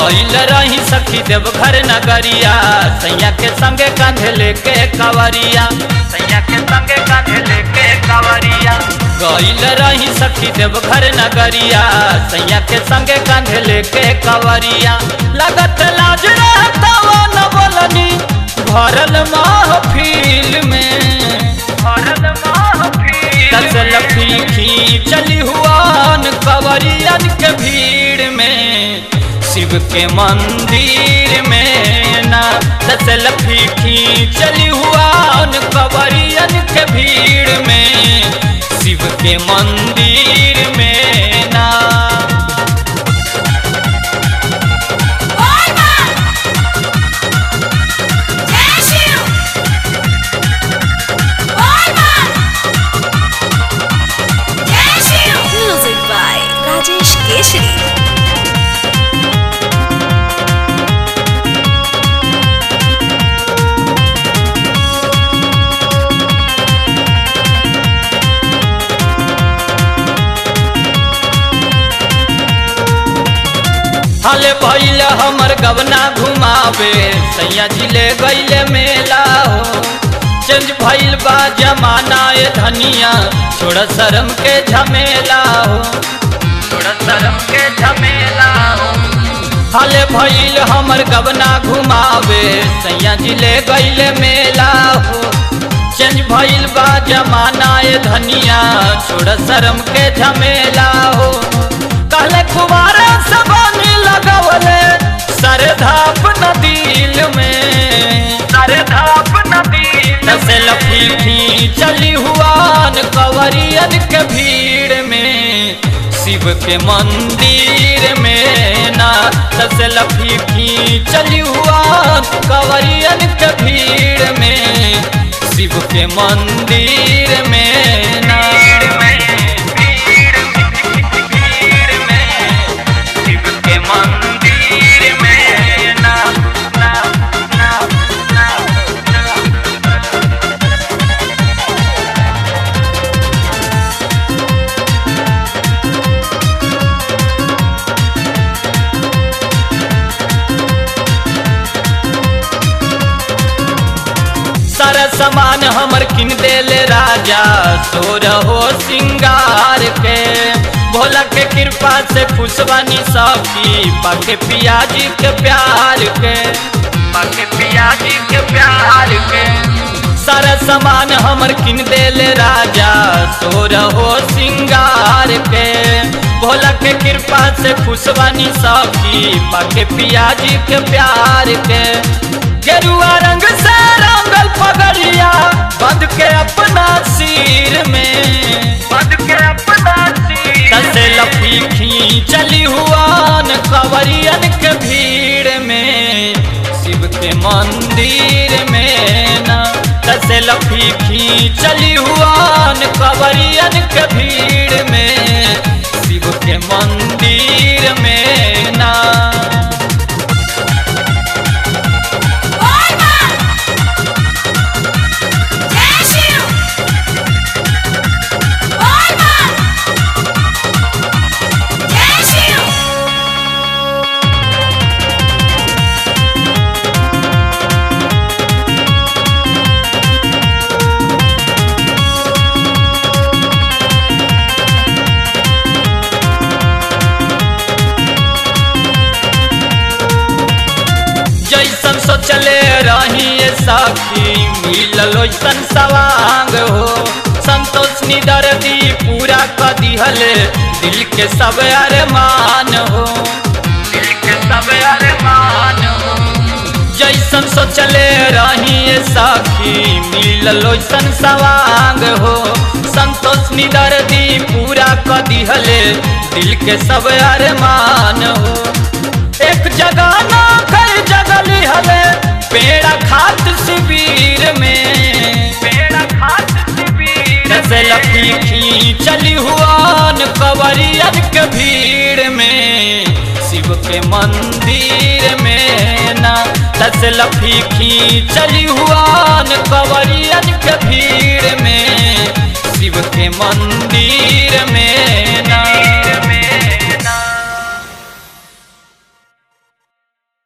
गईल रही सखी देवघर नगरिया सैया के संगे कांधे लेके कवरिया सैया के संगे कांधे लेके कवरिया गईल रही सखी देवघर नगरिया सैया के संगे कांधे लेके कवरिया लगत लाज रहता वो न बोलनी भरल महफिल में भरल महफिल दसल फीकी चली हुआन कवरियन के भीड़ में शिव के मंदिर में ना दसल फीकी चली हुआन कवरियन के भीड़ में शिव के मंदिर में ना Music by Rajesh Keshri. हले भैल हमर गवना घुमावे सैया जिले गैले मेला हो चेंज भइल बा जमाना ए धनिया छोड़ शर्म के झमेला हो छोड़ शर्म के झमेला हो हले भइल हमर गवना घुमावे सैया जिले गैले मेला हो चेंज भइल बा जमाना ए धनिया छोड़ शर्म के झमेला हो कहले कुमारा सबनी लगवले सरधाप न दिल में सरधाप न दिल से लफीफी चली हुआन कवरियन के भीड़ में शिव के मंदिर में ना से लफीफी चली हुआन कवरियन के भीड़ में शिव के मंदिर में ना शिव के मंदिर में ना ना ना ना सारा सामान हमर किन देले राजा सोर हो सिंगार के भोला के कृपा से खुशबानी सबकी पाके पियाजी के प्यार के पाके पियाजी के प्यार के सारा सामान हमर किन देले राजा सोर हो सिंगार के भोला के कृपा से खुशबानी सबकी पाके पियाजी के प्यार के गेरुआ रंग से रंगल पगड़िया बंद के अपना सिर में बंद के अपना सिर तसे लफीखी चली हुआन कवरियन के भीड़ में शिव के मंदिर में ना तसे लफीखी चली हुआन कवरियन के भीड़ में शिव के मंदिर में ना जैसन सोचले रही सखी मिलल ओइसन सवांग हो संतोष निदर्दी पूरा क दिहले दिल के सब अरमान हो दिल के सब अरमान हो जैसन सोचले रही सखी मिलल ओइसन सवांग हो संतोष निदर्दी पूरा क दिहले दिल के सब अरमान हो एक जगह ना कई जगह लिहले पेड़ा खात शिविर में पेड़ा खात शिविर से लफीखी चली हुआन कवरियन के भीड़ में शिव के मंदिर में ना दस लफीखी चली हुआन कवरियन के भीड़ में शिव के मंदिर